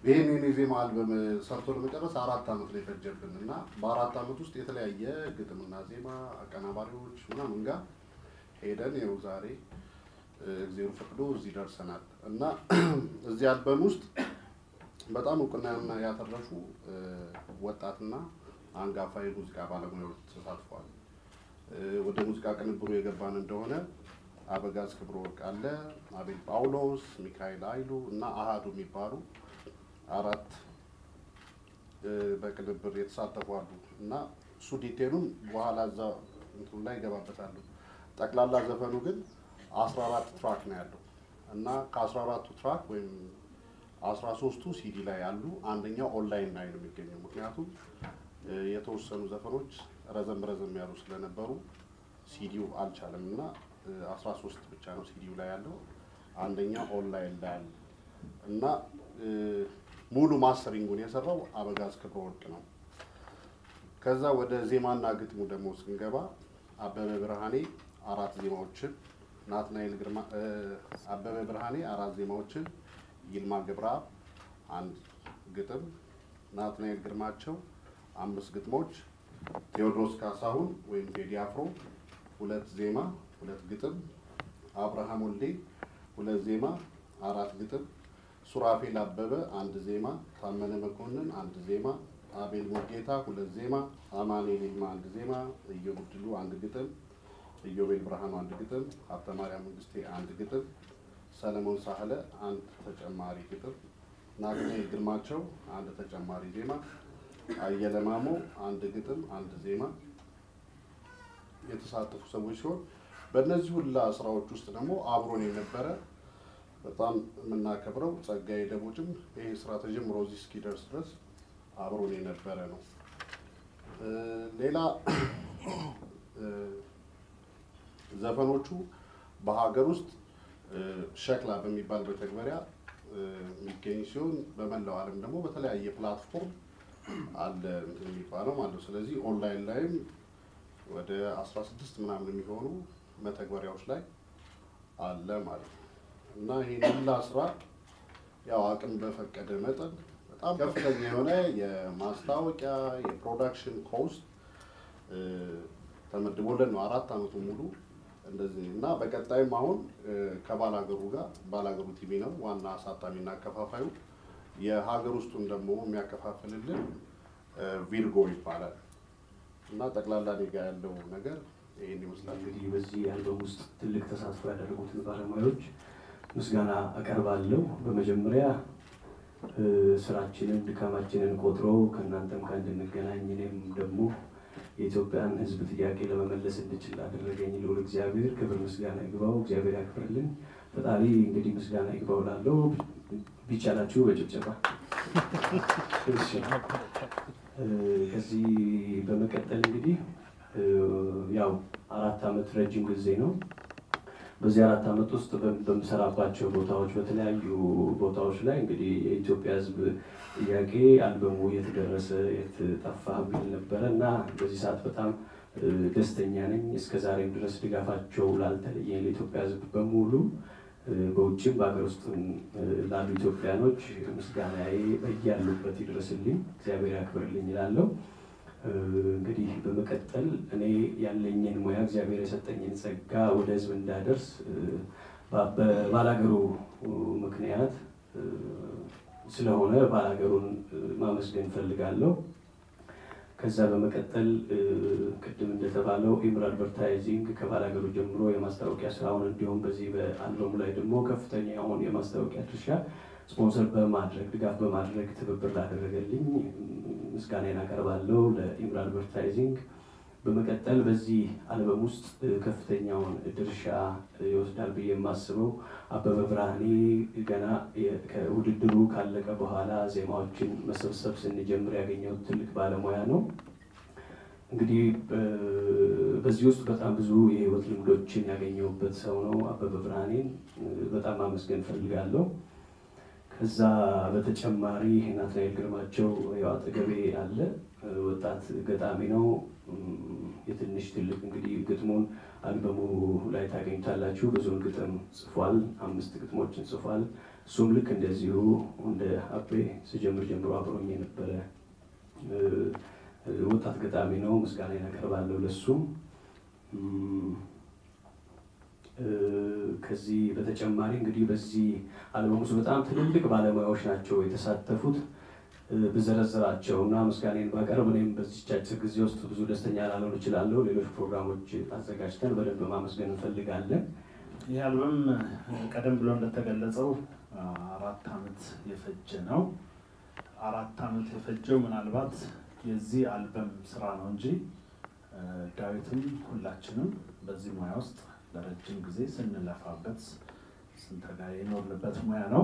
ይህን የኔ ዜማ አልበም ሰርቶ ለመጨረስ አራት ዓመት ነው የፈጀብን እና በአራት ዓመት ውስጥ የተለያየ ግጥምና ዜማ አቀናባሪዎች ምናምን ጋር ሄደን ይኸው ዛሬ እግዜሩ ፈቅዶ እዚህ ደርሰናል እና እዚህ አልበም ውስጥ በጣም እውቅና ያተረፉ ወጣትና አንጋፋ የሙዚቃ ባለሙያዎች ተሳትፏል። ወደ ሙዚቃ ቅንብሩ የገባን እንደሆነ አበጋዝ ክብረ ወርቅ አለ፣ አቤል ጳውሎስ፣ ሚካኤል ኃይሉ እና አሃዱ የሚባሉ አራት በቅንብር የተሳተፉ አሉ እና እሱ ዲቴሉን በኋላ እዛ እንትኑ ላይ ይገባበታሉ። ጠቅላላ ዘፈኑ ግን አስራ አራት ትራክ ነው ያለው እና ከአስራ አራቱ ትራክ ወይም አስራ ሶስቱ ሲዲ ላይ ያሉ አንደኛው ኦንላይን ላይ ነው የሚገኘው። ምክንያቱም የተወሰኑ ዘፈኖች ረዘም ረዘም ያሉ ስለነበሩ ሲዲው አልቻለም እና አስራ ሶስት ብቻ ነው ሲዲው ላይ ያለው። አንደኛው ኦንላይን ላይ ያለ እና ሙሉ ማስተሪንጉን የሰራው አበጋዝ ክብረ ወርቅ ነው። ከዛ ወደ ዜማና ግጥሙ ደግሞ ስንገባ አበበ ብርሃኔ አራት ዜማዎችን ናትናኤል ግርማ አበበ ብርሃኔ አራት ዜማዎችን ይልማ ገብረአብ አንድ ግጥም ናትናኤል ግርማቸው አምስት ግጥሞች ቴዎድሮስ ካሳሁን ወይም ቴዲ አፍሮ ሁለት ዜማ ሁለት ግጥም አብርሃም ወልዴ ሁለት ዜማ አራት ግጥም ሱራፌል አበበ አንድ ዜማ ታመነ መኮንን አንድ ዜማ አቤል ሙልጌታ ሁለት ዜማ አማኑኤል ይልማ አንድ ዜማ እዮብ ድሉ አንድ ግጥም ኢዮቤል ብርሃኑ አንድ ግጥም ሀብተ ማርያም መንግስቴ አንድ ግጥም ሰለሞን ሳህለ አንድ ተጨማሪ ግጥም ናትናኤል ግርማቸው አንድ ተጨማሪ ዜማ አየለ ማሞ አንድ ግጥም አንድ ዜማ የተሳተፉ ሰዎች ሲሆን በእነዚህ ሁላ ስራዎች ውስጥ ደግሞ አብሮን የነበረ በጣም የምናከብረው ጸጋዬ ደቦጭም ይህ ስራ ተጀምሮ እዚህ እስኪደርስ ድረስ አብሮን የነበረ ነው። ሌላ ዘፈኖቹ በሀገር ውስጥ ሸክላ በሚባል መተግበሪያ የሚገኝ ሲሆን በመላው ዓለም ደግሞ በተለያየ ፕላትፎርም አለ እንትን የሚባለው ማለት ነው። ስለዚህ ኦንላይን ላይም ወደ 16 ምናምን የሚሆኑ መተግበሪያዎች ላይ አለ ማለት ነው እና ይሄን ሁላ ስራ ያው አቅም በፈቀደ መጠን በጣም ከፍተኛ የሆነ የማስታወቂያ የፕሮዳክሽን ኮስት ተመድቦለን ነው አራት ዓመቱ ሙሉ እንደዚህ እና በቀጣይም አሁን ከባላገሩ ጋር ባላገሩ ቲቪ ነው ዋና አሳታሚና አከፋፋዩ የሀገር ውስጡን ደግሞ የሚያከፋፍልልን ቪርጎ ይባላል እና ጠቅላላ እኔ ጋ ያለው ነገር ይህን ይመስላል። እንግዲህ በዚህ አልበም ውስጥ ትልቅ ተሳትፎ ያደረጉትን ባለሙያዎች ምስጋና አቀርባለሁ። በመጀመሪያ ስራችንን ድካማችንን ቆጥረው ከእናንተም ጋር እንድንገናኝ እኔም ደግሞ የኢትዮጵያን ሕዝብ ጥያቄ ለመመለስ እንድችል አደረገኝ ልዑል እግዚአብሔር ክብር ምስጋና ይግባው። እግዚአብሔር ያክብርልኝ። ፈጣሪ እንግዲህ ምስጋና ይግባው ላለው ቢቻላችሁ በጭብጨባ እሺ። ከዚህ በመቀጠል እንግዲህ ያው አራት ዓመት ረጅም ጊዜ ነው። በዚህ አራት ዓመት ውስጥ በምሰራባቸው ቦታዎች በተለያዩ ቦታዎች ላይ እንግዲህ የኢትዮጵያ ሕዝብ ጥያቄ አልበሙ የት ደረሰ የት ጠፋ የሚል ነበረ እና በዚህ ሰዓት በጣም ደስተኛ ነኝ። እስከ ዛሬም ድረስ ድጋፋቸው ላልተለየኝ ለኢትዮጵያ ሕዝብ በሙሉ በውጭም በሀገር ውስጥም ላሉ ኢትዮጵያኖች ምስጋናዬ በያሉበት ይድረስልኝ፣ እግዚአብሔር ያክብርልኝ ይላለሁ። እንግዲህ በመቀጠል እኔ ያለኝን ሙያ እግዚአብሔር የሰጠኝን ጸጋ ወደ ህዝብ እንዳደርስ በባላገሩ ምክንያት ስለሆነ ባላገሩን ማመስገን እፈልጋለሁ። ከዛ በመቀጠል ቅድም እንደተባለው ኢምር አድቨርታይዚንግ ከባላገሩ ጀምሮ የማስታወቂያ ስራውን እንዲሁም በዚህ በአልበሙ ላይ ደግሞ ከፍተኛ የሆን የማስታወቂያ ድርሻ ስፖንሰር በማድረግ ድጋፍ በማድረግ ትብብር ላደረገልኝ ምስጋናን አቀርባለሁ ለኢምር አድቨርታይዚንግ። በመቀጠል በዚህ አልበም ውስጥ ከፍተኛውን ድርሻ ይወስዳል ብዬ የማስበው አበበ ብርሃኔ ገና ከውድድሩ ካለቀ በኋላ ዜማዎችን መሰብሰብ ስንጀምር ያገኘው ትልቅ ባለሙያ ነው። እንግዲህ በዚህ ውስጥ በጣም ብዙ የህይወት ልምዶችን ያገኘሁበት ሰው ነው። አበበ ብርሃኔን በጣም ማመስገን እፈልጋለሁ። ከዛ በተጨማሪ ናትናኤል ግርማቸው ያው አጠገቤ አለ። ወጣት ገጣሚ ነው። የትንሽ ትልቅ እንግዲህ ግጥሙን አልበሙ ላይ ታገኙታላችሁ። ብዙውን ግጥም ጽፏል። አምስት ግጥሞችን ጽፏል። እሱም ልክ እንደዚሁ እንደ አቤ ስጀምር ጀምሮ አብሮኝ የነበረ ወጣት ገጣሚ ነው። ምስጋና ያቀርባለሁ ለሱም። ከዚህ በተጨማሪ እንግዲህ በዚህ አልበም ውስጥ በጣም ትልልቅ ባለሙያዎች ናቸው የተሳተፉት ብዘረዝራቸው እና ምስጋኔን ባቀርብ እኔም በዚች አጭር ጊዜ ውስጥ ብዙ ደስተኛ ላልሆን እችላለሁ። ሌሎች ፕሮግራሞች አዘጋጅተን በደንብ ማመስገን እንፈልጋለን። ይህ አልበም ቀደም ብሎ እንደተገለጸው አራት ዓመት የፈጀ ነው። አራት ዓመት የፈጀው ምናልባት የዚህ አልበም ስራ ነው እንጂ ዳዊትም ሁላችንም በዚህ ሙያ ውስጥ ለረጅም ጊዜ ስንለፋበት ስንተጋ የኖርንበት ሙያ ነው።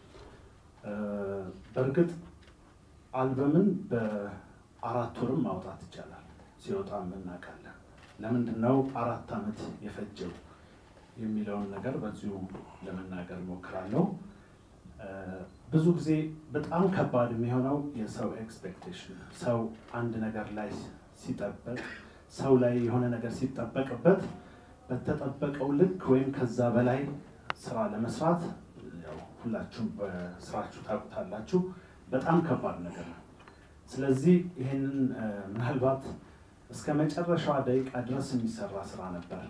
በእርግጥ አልበምን በአራት ወርም ማውጣት ይቻላል። ሲወጣም እናውቃለን። ለምንድን ነው አራት ዓመት የፈጀው የሚለውን ነገር በዚሁ ለመናገር እሞክራለሁ። ብዙ ጊዜ በጣም ከባድ የሚሆነው የሰው ኤክስፔክቴሽን፣ ሰው አንድ ነገር ላይ ሲጠበቅ፣ ሰው ላይ የሆነ ነገር ሲጠበቅበት በተጠበቀው ልክ ወይም ከዛ በላይ ስራ ለመስራት ያው ሁላችሁም በስራችሁ ታውቁታላችሁ፣ በጣም ከባድ ነገር ነው። ስለዚህ ይህንን ምናልባት እስከ መጨረሻዋ ደቂቃ ድረስ የሚሰራ ስራ ነበር።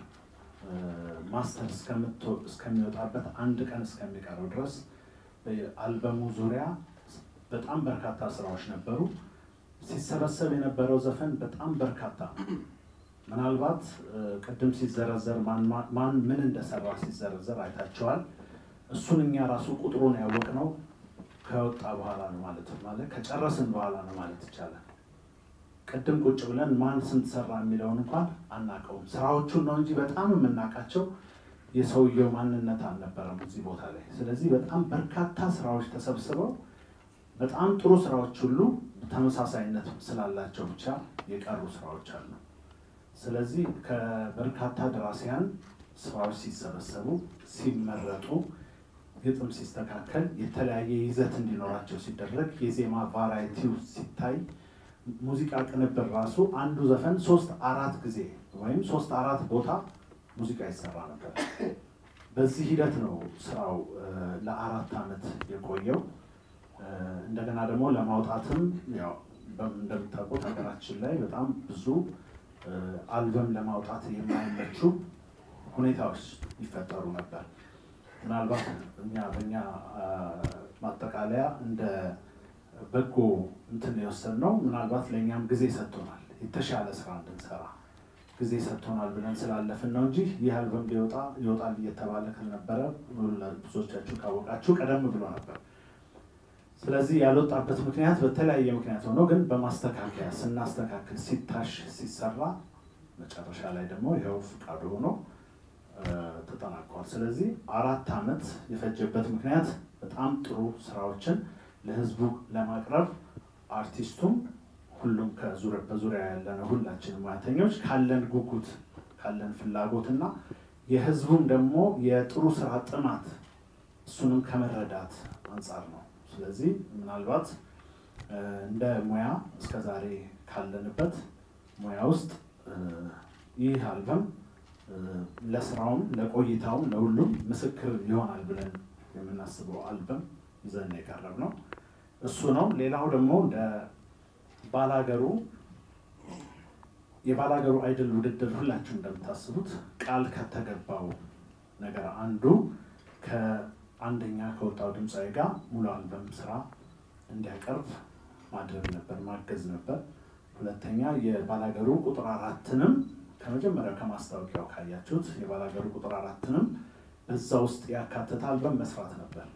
ማስተር እስከሚወጣበት አንድ ቀን እስከሚቀረው ድረስ በአልበሙ ዙሪያ በጣም በርካታ ስራዎች ነበሩ። ሲሰበሰብ የነበረው ዘፈን በጣም በርካታ ምናልባት ቅድም ሲዘረዘር ማን ምን እንደሰራ ሲዘረዘር አይታቸዋል። እሱን እኛ ራሱ ቁጥሩን ያወቅነው ከወጣ በኋላ ነው ማለት ማለት ከጨረስን በኋላ ነው ማለት ይቻላል። ቅድም ቁጭ ብለን ማን ስንት ሰራ የሚለውን እንኳን አናውቀውም። ስራዎቹን ነው እንጂ በጣም የምናውቃቸው የሰውየው ማንነት አልነበረም እዚህ ቦታ ላይ። ስለዚህ በጣም በርካታ ስራዎች ተሰብስበው በጣም ጥሩ ስራዎች ሁሉ ተመሳሳይነት ስላላቸው ብቻ የቀሩ ስራዎች አሉ። ስለዚህ ከበርካታ ደራሲያን ስራዎች ሲሰበሰቡ፣ ሲመረጡ፣ ግጥም ሲስተካከል፣ የተለያየ ይዘት እንዲኖራቸው ሲደረግ፣ የዜማ ቫራይቲው ሲታይ፣ ሙዚቃ ቅንብር ራሱ አንዱ ዘፈን ሶስት አራት ጊዜ ወይም ሶስት አራት ቦታ ሙዚቃ ይሰራ ነበር። በዚህ ሂደት ነው ስራው ለአራት ዓመት የቆየው። እንደገና ደግሞ ለማውጣትም ያው እንደምታውቁት ሀገራችን ላይ በጣም ብዙ አልበም ለማውጣት የማይመቹ ሁኔታዎች ይፈጠሩ ነበር። ምናልባት እኛ በእኛ ማጠቃለያ እንደ በጎ እንትን የወሰድነው ምናልባት ለእኛም ጊዜ ሰጥቶናል፣ የተሻለ ስራ እንድንሰራ ጊዜ ሰጥቶናል ብለን ስላለፍን ነው እንጂ ይህ አልበም ሊወጣ ይወጣል እየተባለ ካልነበረ ብዙዎቻችሁ ካወቃችሁ ቀደም ብሎ ነበር። ስለዚህ ያልወጣበት ምክንያት በተለያየ ምክንያት ሆኖ ግን በማስተካከያ ስናስተካክል ሲታሽ ሲሰራ መጨረሻ ላይ ደግሞ ይኸው ፍቃዱ ሆኖ ተጠናቋል። ስለዚህ አራት ዓመት የፈጀበት ምክንያት በጣም ጥሩ ስራዎችን ለህዝቡ ለማቅረብ አርቲስቱም ሁሉም በዙሪያ ያለነ ሁላችንም ሙያተኞች ካለን ጉጉት ካለን ፍላጎት እና የህዝቡም ደግሞ የጥሩ ስራ ጥማት እሱንም ከመረዳት አንጻር ነው። ስለዚህ ምናልባት እንደ ሙያ እስከዛሬ ካለንበት ሙያ ውስጥ ይህ አልበም ለስራውም ለቆይታውም ለሁሉም ምስክር ይሆናል ብለን የምናስበው አልበም ይዘን የቀረብ ነው እሱ ነው። ሌላው ደግሞ እንደ ባላገሩ የባላገሩ አይድል ውድድር ሁላችሁ እንደምታስቡት ቃል ከተገባው ነገር አንዱ ከአንደኛ ከወጣው ድምፃዊ ጋር ሙሉ አልበም ስራ እንዲያቀርብ ማድረግ ነበር፣ ማገዝ ነበር። ሁለተኛ የባላገሩ ቁጥር አራትንም ከመጀመሪያው ከማስታወቂያው ካያችሁት የባላገሩ ቁጥር አራትንም በዛ ውስጥ ያካተተ አልበም መስራት ነበር።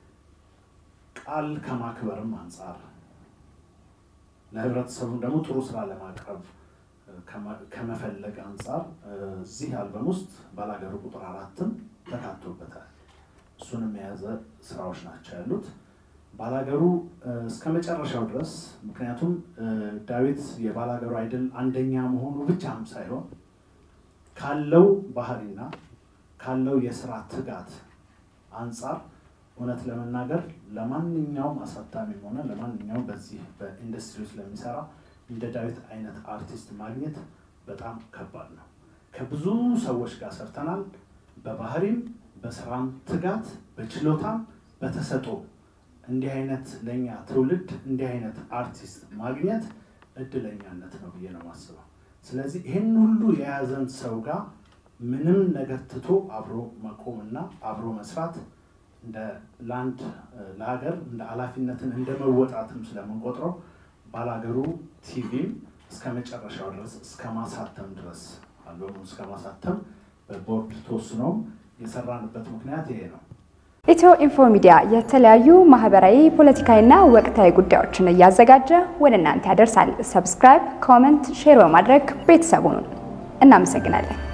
ቃል ከማክበርም አንጻር ለህብረተሰቡም ደግሞ ጥሩ ስራ ለማቅረብ ከመፈለግ አንጻር እዚህ አልበም ውስጥ ባላገሩ ቁጥር አራትም ተካቶበታል። እሱንም የያዘ ስራዎች ናቸው ያሉት። ባላገሩ እስከ መጨረሻው ድረስ ምክንያቱም ዳዊት የባላገሩ አይድል አንደኛ መሆኑ ብቻም ሳይሆን ካለው ባህሪና ካለው የስራ ትጋት አንጻር እውነት ለመናገር ለማንኛውም አሳታሚም ሆነ ለማንኛውም በዚህ በኢንዱስትሪ ውስጥ ለሚሰራ እንደ ዳዊት አይነት አርቲስት ማግኘት በጣም ከባድ ነው። ከብዙ ሰዎች ጋር ሰርተናል። በባህሪም በስራም ትጋት፣ በችሎታም በተሰጦ እንዲህ አይነት ለእኛ ትውልድ እንዲህ አይነት አርቲስት ማግኘት እድለኛነት ነው ብዬ ነው የማስበው። ስለዚህ ይህን ሁሉ የያዘን ሰው ጋር ምንም ነገር ትቶ አብሮ መቆምና አብሮ መስራት እንደ ለአንድ ለሀገር እንደ ኃላፊነትን እንደ መወጣትም ስለምንቆጥረው ባላገሩ ቲቪም እስከ መጨረሻው ድረስ እስከ ማሳተም ድረስ አልበሙን እስከ ማሳተም በቦርድ ተወስኖም የሰራንበት ምክንያት ይሄ ነው። ኢትዮ ኢንፎ ሚዲያ የተለያዩ ማህበራዊ፣ ፖለቲካዊና ወቅታዊ ጉዳዮችን እያዘጋጀ ወደ እናንተ ያደርሳል። ሰብስክራይብ፣ ኮመንት፣ ሼር በማድረግ ቤተሰቡን እናመሰግናለን።